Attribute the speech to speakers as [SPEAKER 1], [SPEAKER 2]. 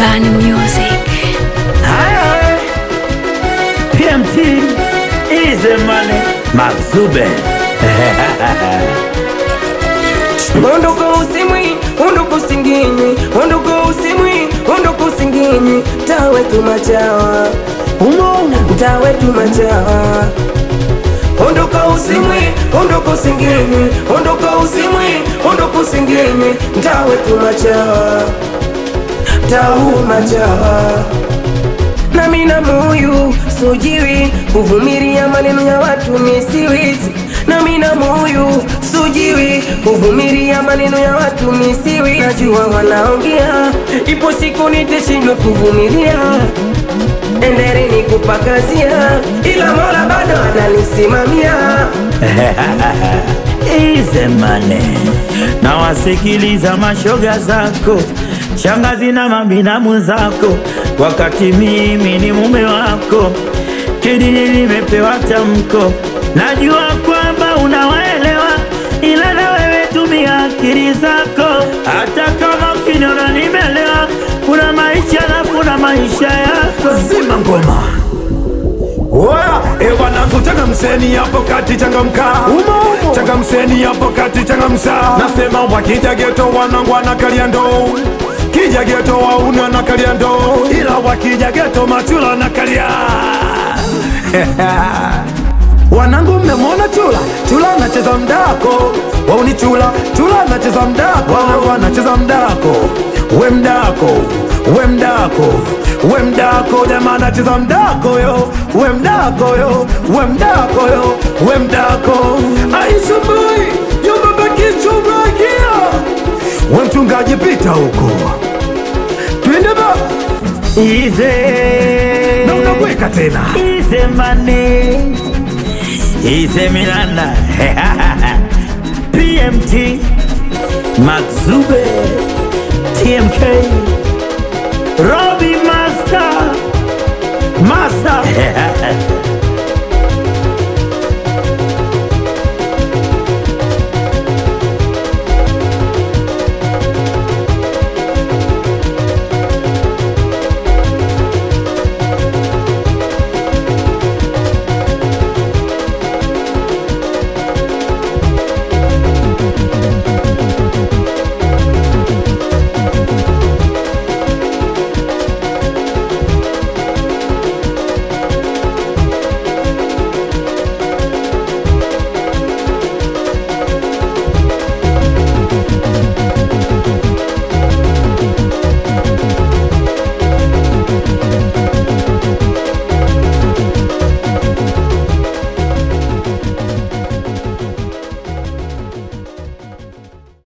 [SPEAKER 1] Bani Music.
[SPEAKER 2] Haya, PMT ize mane Mazube
[SPEAKER 3] Ondoka usimwi, ondoka usinginywi, ondoka usimwi, ondoka usinginywi, tawe tu machawa, tawe tu machawa. Ondoka usimwi, ondoka usinginywi, ondoka usimwi, ondoka usinginywi, tawe tu machawa, tau machawa. nami na moyo sujiwi kuvumilia maneno ya watu misiwizi nami na moyo sujiwi kuvumilia maneno ya watu misiwi najua wanaongea ipo siku nitashindwa kuvumilia endeleni kupakazia ila mola bado ananisimamia
[SPEAKER 2] ize mane na wasikiliza mashoga zako shangazi na mabinamu zako wakati mimi ni mume wako kidini nimepewa tamko najua kwamba unawaelewa ila na wewe tumia akili zako hata kama ukiniona nimelewa kuna maisha na kuna maisha yako
[SPEAKER 4] zima ngoma Oya, e wanangu changamseni hapo kati changamka changamseni hapo kati changamsa nasema wakija geto wanangu wanakalia ndoo kija geto wauna nakalia ndoo ila wakija geto machula nakalia wanangu mmemwona chula chula anacheza mdako wauni chula chula anacheza mdako wanangu anacheza mdako we mdako we mdako we mdako jamaa anacheza mdako yo we mdako yo we mdako yo we mdako aisumbui yobabakichubakia we mchungaji pita huko twende ba
[SPEAKER 2] ize
[SPEAKER 4] na unakweka tena
[SPEAKER 2] Ize mane Ize Miranda PMT Maxube TMK Robbie Master Master